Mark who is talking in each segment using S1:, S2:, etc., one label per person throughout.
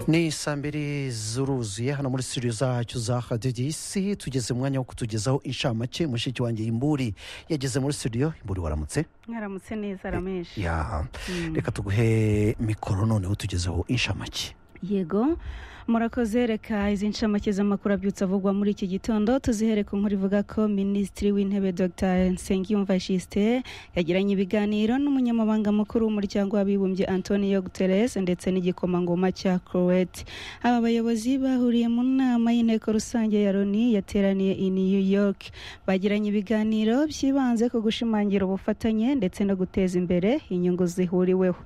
S1: ni saa mbiri zuruzuye hano muri studio zacu za hadiyo isi tugeze umwanya wo kutugezaho inshamake mushiki wanjye imburi yageze muri studio imburi waramutse
S2: mwaramutse neza rameshe
S1: ya reka tuguhe mikoro noneho tugezeho inshamake
S2: yego murakoze reka izi ncamake z'amakuru abyutse avugwa muri iki gitondo tuzihere ku nkuru ivuga ko minisitiri w'intebe dr nsengiyumva gisite yagiranye ibiganiro n'umunyamabanga mukuru w'umuryango w'abibumbye antonio guterres ndetse n'igikomangoma cya croate aba bayobozi bahuriye mu nama y'inteko rusange ya loni yateraniye i new york bagiranye ibiganiro byibanze ku gushimangira ubufatanye ndetse no guteza imbere inyungu zihuriweho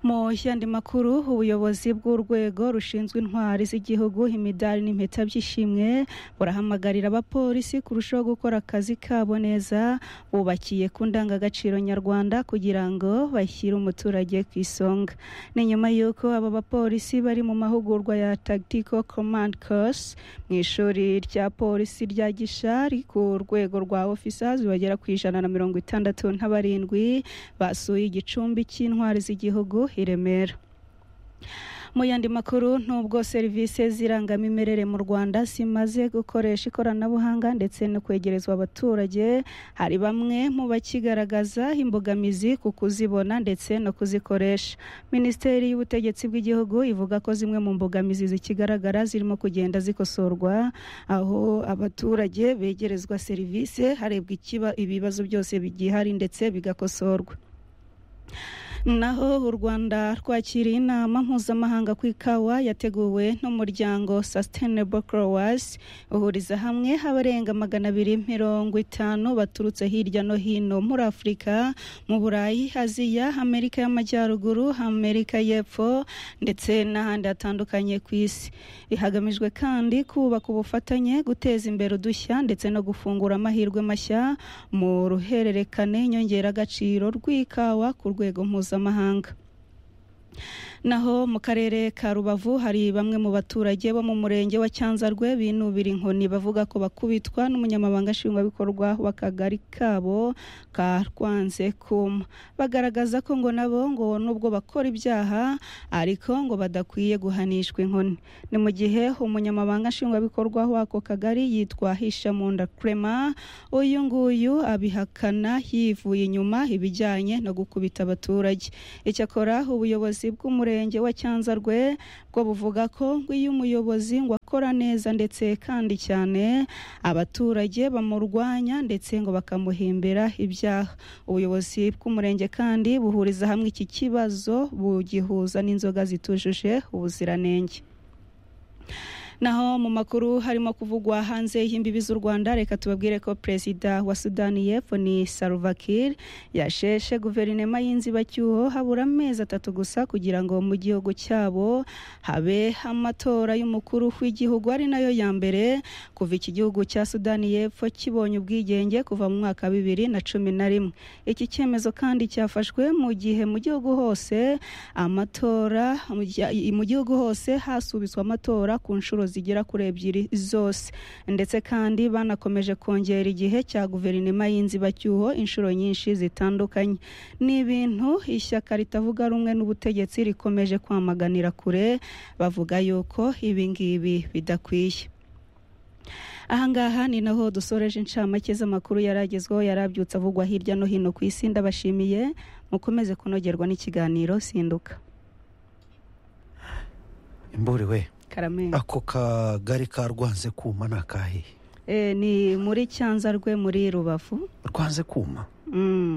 S2: mu yandi makuru ubuyobozi bw'urwego rushinzwe intwari z'igihugu imidari n'impeta by'ishimwe burahamagarira abapolisi kurushaho gukora akazi kabo neza bubakiye ku ndangagaciro nyarwanda kugira ngo bashyire umuturage ku isonga ni nyuma y'uko aba bapolisi bari mu mahugurwa ya tactical command course mu ishuri rya polisi rya gishari ku rwego rwa officers bagera ku ijana na mirongo itandatu na barindwi basuye igicumbi cy'intwari z'igihugu i remera mu yandi makuru n'ubwo serivisi z'irangamimerere mu rwanda zimaze gukoresha ikoranabuhanga ndetse no kwegerezwa abaturage hari bamwe mu bakigaragaza imbogamizi ku kuzibona ndetse no kuzikoresha minisiteri y'ubutegetsi bw'igihugu ivuga ko zimwe mu mbogamizi zikigaragara zirimo kugenda zikosorwa aho abaturage begerezwa serivisi harebwa ibibazo byose bigihari ndetse bigakosorwa naho u rwanda rwakiriye inama mpuzamahanga ku ikawa yateguwe n'umuryango sustainable crowers uhuriza hamwe abarenga magana abiri mirongo itanu baturutse hirya no hino muri afurika mu burayi aziya amerika y'amajyaruguru amerika y'epfo ndetse n'ahandi hatandukanye ku isi ihagamijwe kandi kubaka ubufatanye guteza imbere udushya ndetse no gufungura amahirwe mashya mu ruhererekane nyongeragaciro rw'ikawa ku rwego mpuzamahanga mpuzamahanga naho mu karere ka rubavu hari bamwe mu baturage bo mu murenge wa cyanzarwe binubira inkoni bavuga ko bakubitwa n'umunyamabanga nshingwabikorwa w'akagari kabo ka rwanze kuma bagaragaza ko ngo nabo ngo nubwo bakora ibyaha ariko ngo badakwiye guhanishwa inkoni ni mu gihe umunyamabanga nshingwabikorwa w'ako kagari yitwa hishamunda kurema uyu nguyu abihakana yivuye inyuma ibijyanye no gukubita abaturage icyakora ubuyobozi bw'umurenge murenge wa cyanzarwe bwo buvuga ko ngo iyo umuyobozi ngo akora neza ndetse kandi cyane abaturage bamurwanya ndetse ngo bakamuhimbira ibyaha ubuyobozi bw'umurenge kandi buhuriza hamwe iki kibazo bugihuza n'inzoga zitujuje ubuziranenge naho mu makuru harimo kuvugwa hanze y'imbibi z'u rwanda reka tubabwire ko perezida wa sudani y'epfo ni salvakir yasheshe guverinoma y'inzibacyuho habura amezi atatu gusa kugira ngo mu gihugu cyabo habe amatora y'umukuru w'igihugu ari nayo ya mbere kuva iki gihugu cya sudani y'epfo kibonye ubwigenge kuva mu mwaka bibiri na cumi na rimwe iki cyemezo kandi cyafashwe mu gihe mu gihugu hose amatora mu gihugu hose hasubitswe amatora ku nshuro zigera kuri ebyiri zose ndetse kandi banakomeje kongera igihe cya guverinoma y'inzibacyuho inshuro nyinshi zitandukanye ni ibintu ishyaka ritavuga rumwe n'ubutegetsi rikomeje kwamaganira kure bavuga yuko ibi ngibi bidakwiye ahangaha ni naho dusoreje inshamake z'amakuru yari agezweho yari abyutse avugwa hirya no hino ku isi ndabashimiye mukomeze kunogerwa n'ikiganiro sinduka
S1: imburiwe
S2: karamenge
S1: ako kagari ka rwanze kuma ni akahe
S2: ni muri cyanza rwe muri rubavu
S1: rwanze kuma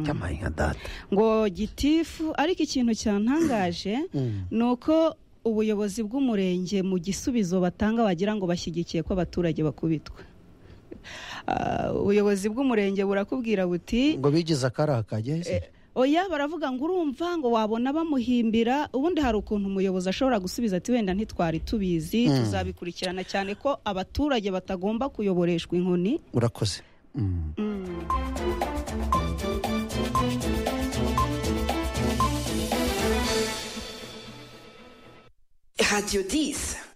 S1: cyamaye nka data
S2: ngo gitifu ariko ikintu cyantangaje ni uko ubuyobozi bw'umurenge mu gisubizo batanga wagira ngo bashyigikiye ko abaturage bakubitwa ubuyobozi bw'umurenge burakubwira buti
S1: ngo bigize akari akageze
S2: oya baravuga ngo urumva ngo wabona bamuhimbira ubundi hari ukuntu umuyobozi ashobora gusubiza ati wenda ntitwari tubizi tuzabikurikirana cyane ko abaturage batagomba kuyoboreshwa inkoni
S1: urakoze radiyo disi